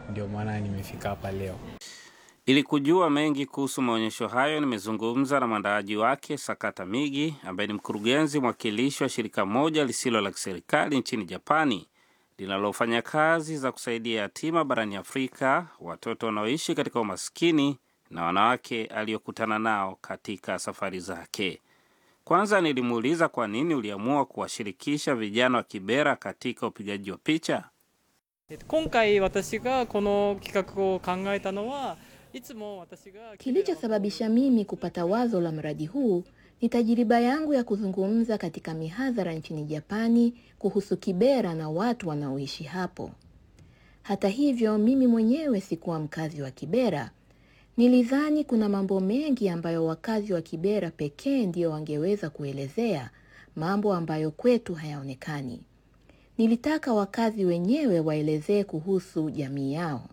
ndio maana nimefika hapa leo. Ili kujua mengi kuhusu maonyesho hayo, nimezungumza na mwandaaji wake Sakata Migi, ambaye ni mkurugenzi mwakilishi wa shirika moja lisilo la kiserikali nchini Japani linalofanya kazi za kusaidia yatima barani Afrika, watoto wanaoishi katika umaskini na wanawake aliyokutana nao katika safari zake. Kwanza nilimuuliza kwa nini uliamua kuwashirikisha vijana wa Kibera katika upigaji wa picha. えっと今回私がこの企画を考えたのはいつも私が Kilichosababisha mimi kupata wazo la mradi huu ni tajiriba yangu ya kuzungumza katika mihadhara nchini Japani kuhusu Kibera na watu wanaoishi hapo. Hata hivyo, mimi mwenyewe sikuwa mkazi wa Kibera. Nilidhani kuna mambo mengi ambayo wakazi wa Kibera pekee ndio wangeweza kuelezea, mambo ambayo kwetu hayaonekani. Nilitaka wakazi wenyewe waelezee kuhusu jamii yao.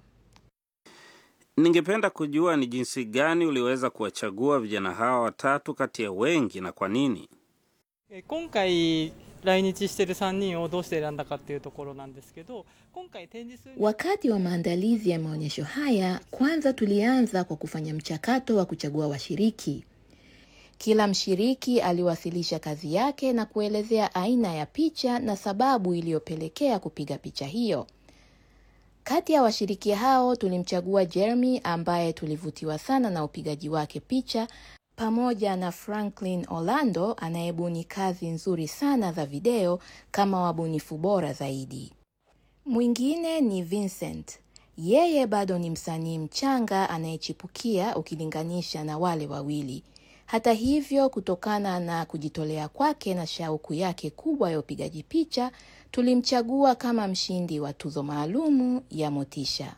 Ningependa kujua ni jinsi gani uliweza kuwachagua vijana hawa watatu kati ya wengi na kwa nini? え今回来日してる3人をどうして選んだかっていうところなんですけど今回展示する Wakati wa maandalizi ya maonyesho haya, kwanza tulianza kwa kufanya mchakato wa kuchagua washiriki. Kila mshiriki aliwasilisha kazi yake na kuelezea aina ya picha na sababu iliyopelekea kupiga picha hiyo. Kati ya washiriki hao tulimchagua Jeremy ambaye tulivutiwa sana na upigaji wake picha pamoja na Franklin Orlando anayebuni kazi nzuri sana za video kama wabunifu bora zaidi. Mwingine ni Vincent. Yeye bado ni msanii mchanga anayechipukia ukilinganisha na wale wawili. Hata hivyo, kutokana na kujitolea kwake na shauku yake kubwa ya upigaji picha, tulimchagua kama mshindi wa tuzo maalumu ya Motisha.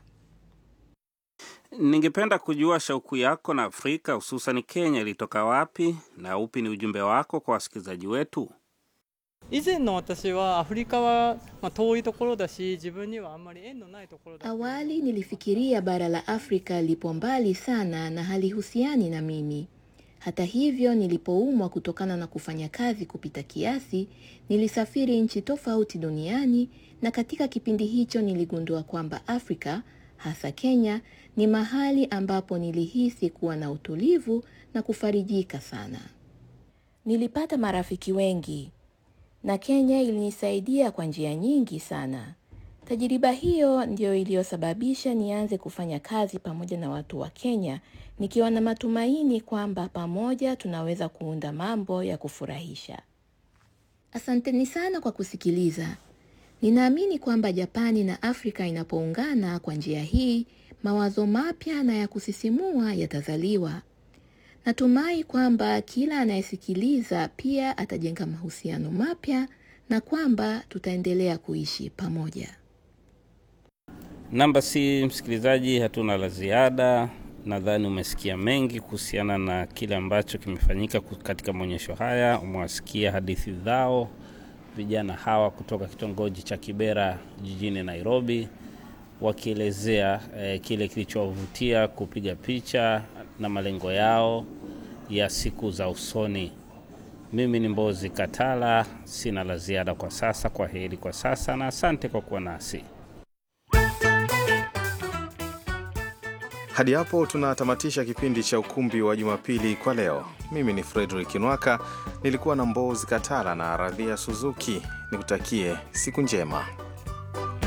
Ningependa kujua shauku yako na Afrika hususan Kenya ilitoka wapi na upi ni ujumbe wako kwa wasikilizaji wetu? 以前の私はアフリカは、まあ、遠いところだし自分にはあんまり縁のないところだ Awali nilifikiria bara la Afrika lipo mbali sana na halihusiani na mimi. Hata hivyo, nilipoumwa kutokana na kufanya kazi kupita kiasi, nilisafiri nchi tofauti duniani na katika kipindi hicho niligundua kwamba Afrika, hasa Kenya, ni mahali ambapo nilihisi kuwa na utulivu na kufarijika sana. Nilipata marafiki wengi na Kenya ilinisaidia kwa njia nyingi sana. Tajiriba hiyo ndiyo iliyosababisha nianze kufanya kazi pamoja na watu wa Kenya, nikiwa na matumaini kwamba pamoja tunaweza kuunda mambo ya kufurahisha. Asanteni sana kwa kusikiliza. Ninaamini kwamba Japani na Afrika inapoungana kwa njia hii, mawazo mapya na ya kusisimua yatazaliwa. Natumai kwamba kila anayesikiliza pia atajenga mahusiano mapya na kwamba tutaendelea kuishi pamoja. Namba si msikilizaji, hatuna la ziada. Nadhani umesikia mengi kuhusiana na kile ambacho kimefanyika ku- katika maonyesho haya. Umewasikia hadithi zao vijana hawa kutoka kitongoji cha Kibera jijini Nairobi, wakielezea eh, kile kilichowavutia kupiga picha na malengo yao ya siku za usoni. Mimi ni Mbozi Katala, sina la ziada kwa sasa. Kwa heri kwa sasa na asante kwa kuwa nasi. Hadi hapo tunatamatisha kipindi cha ukumbi wa Jumapili kwa leo. Mimi ni Frederick Nwaka, nilikuwa na Mbozi Katala na Radhia Suzuki. Nikutakie siku njema.